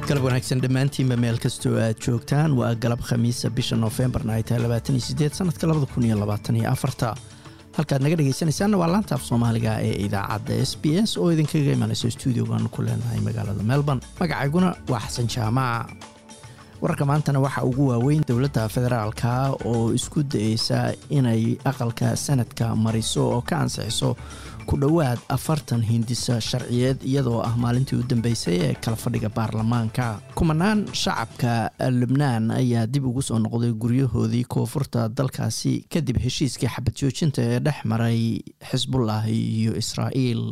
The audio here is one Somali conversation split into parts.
galab wanaagsan dhammaantiinba meel kastoo aad joogtaan waa galab khamiisa bisha noofembarna ay tahay labaatan iyo sideed sanadka labada kun iyo labaatan iyo afarta halkaad naga dhegaysanaysaanna waa laanta af soomaaliga ee idaacadda s b s oo idinkaga imanayso stuudiogan ku leenahay magaalada melbourne magacayguna waa xasan jaamac wararka maantana waxaa ugu waaweyn dowladda federaalka oo isku dayeysa inay aqalka sanadka mariso oo ka ansixiso ku dhowaad afartan hindisa sharciyeed iyadoo ah maalintii u dambeysay ee kala fadhiga baarlamaanka kumanaan shacabka lubnaan ayaa dib ugu soo noqday guryahoodii koonfurta dalkaasi kadib heshiiskii xabad joojinta ee dhex maray xisbullah iyo israa'iil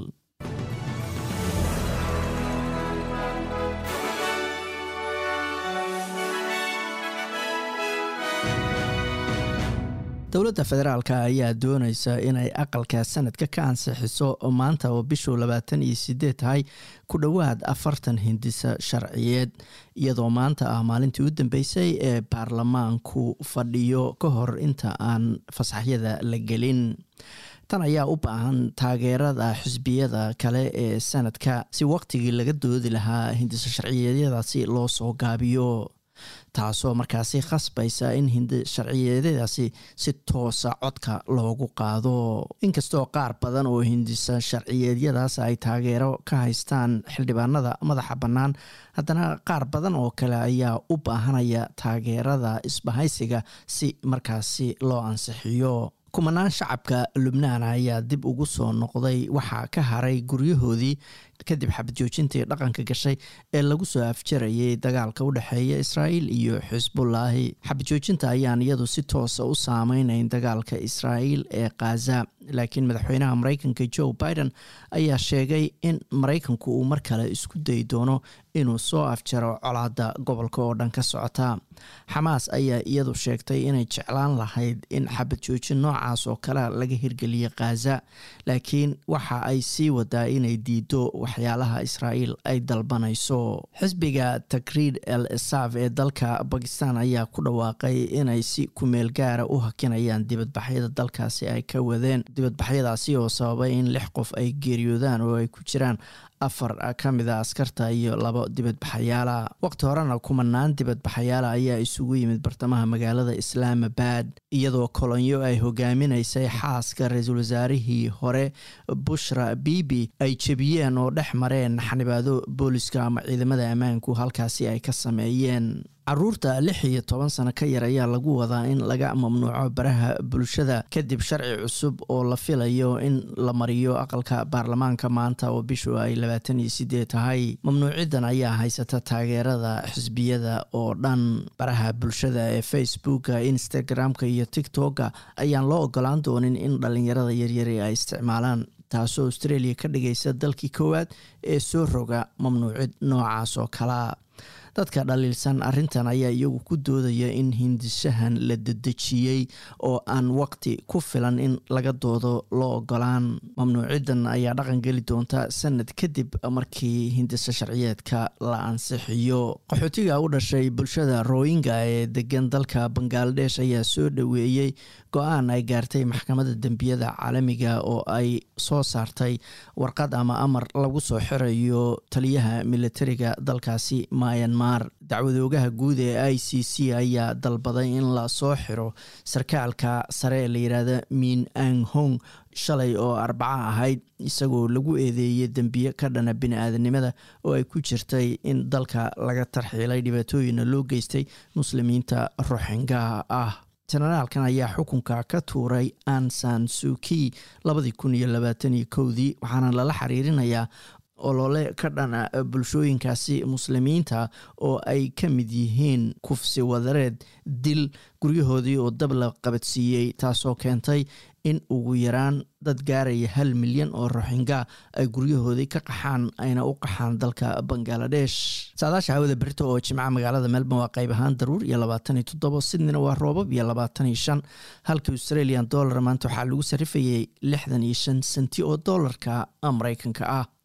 dowladda federaalk ayaa doonaysa inay aqalka sanadka ka ansixiso maanta oo bishuu labaatan iyo sideed tahay ku dhowaad afartan hindisa sharciyeed iyadoo maanta ah maalintii u dambeysay ee baarlamaanku fadhiyo ka hor inta aan fasaxyada la gelin tan ayaa u baahan taageerada xisbiyada kale ee sanadka si waqtigii laga doodi lahaa hindisa sharciyeedyadaasi loo soo gaabiyo taasoo markaasi khasbaysa in hindi sharciyeedyadaasi si toosa codka loogu qaado inkastoo qaar badan oo hindisa sharciyeedyadaas ay taageero ka haystaan xildhibaanada madaxa bannaan haddana qaar badan oo kale ayaa u baahanaya taageerada isbahaysiga si markaasi loo ansixiyo kumanaan shacabka lubnaan ayaa dib ugu soo noqday waxaa ka haray guryahoodii kadib xabad joojintii dhaqanka gashay ee lagu soo afjarayay dagaalka u dhexeeya israa'iil iyo xisbullaahi xabad joojinta ayaan iyadu si toosa u saameynayn dagaalka israa'iil ee khaza laakiin madaxweynaha maraykanka joe biden ayaa sheegay in maraykanku uu mar kale isku dayi doono inuu soo afjaro colaadda gobolka oo dhan ka socota xamaas ayaa iyadu sheegtay inay jeclaan lahayd in xabad joojin noocaas oo kale laga hirgeliya khaza laakiin waxa ay sii wadaa inay diido waxyaalaha israa'iil ay dalbanayso xisbiga takriid el esaf ee dalka bakistan ayaa ku dhawaaqay inay si kumeel gaara u hakinayaan dibadbaxyada dalkaasi ay ka wadeen dibadbaxyadaasi oo sababay in lix qof ay geeriyoodaan oo ay ku jiraan afar ka mid a askarta iyo labo dibadbaxayaala waqti horena kumanaan dibadbaxayaala ayaa isugu yimid bartamaha magaalada islaamabad iyadoo kolonyo ay hogaaminaysay xaaska ra-iisul wasaarihii hore bushra bibi ay jebiyeen oo dhex mareen xanibaado booliska ama ciidamada ammaanku halkaasi ay ka sameeyeen caruurta lix iyo toban sano ka yar ayaa lagu wadaa in laga mamnuuco baraha bulshada kadib sharci cusub oo la filayo in la mariyo aqalka baarlamaanka maanta oo bishu ay labaatan iyo sideed tahay mamnuucidan ayaa haysata taageerada xisbiyada oo dhan baraha bulshada ee facebooka instagram-ka iyo tiktoka ayaan loo ogolaan doonin in dhalinyarada yaryari ay isticmaalaan taasoo australia ka dhigaysa dalkii koowaad ee soo roga mamnuucid noocaas oo kalea dadka dhaliilsan arrintan ayaa iyagu ku doodaya in hindishahan la dedejiyey oo aan waqti ku filan in laga doodo loo ogolaan mamnuucidan ayaa dhaqan geli doonta sanad kadib markii hindisa sharciyeedka la ansixiyo qaxootiga u dhashay bulshada royinga ee degan dalka bangaladesh ayaa soo dhoweeyey go-aan ay gaartay maxkamadda dembiyada caalamiga oo ay soo saartay warqad ama amar lagu soo xirayo taliyaha militariga dalkaasi myanmar dacwadoogaha guud ee i c c ayaa dalbaday in la soo xiro sarkaalka sare ee la yidhaahda min ang hong shalay oo arbaco ahayd isagoo lagu eedeeyey dembiye ka dhana bini-aadanimada oo ay ku jirtay in dalka laga tarxiilay dhibaatooyina loo geystay muslimiinta roxingaha ah jenaraalkan ayaa xukunka ka tuuray ansan suki labadii kun iyo labaatan iyo kowdii waxaana lala xiriirinayaa olole ka dhana bulshooyinkaasi muslimiinta oo ay ka mid yihiin kufsi wadareed dil guryahoodii oo dab la qabadsiiyey taasoo keentay in ugu yaraan dad gaaraya hal milyan oo roxinga ay guryahoodii ka qaxaan ayna u qaxaan dalka bangaladesh saadaasha hawada berito oo jimca magaalada melbourne waa qayb ahaan daruur iyo labaatan iyo toddobo sydneyna waa roobab iyo labaatan iyo shan halka australian dollar maanta waxaa lagu sarifayay lixdan iyo shan senti oo dollarka mareykanka ah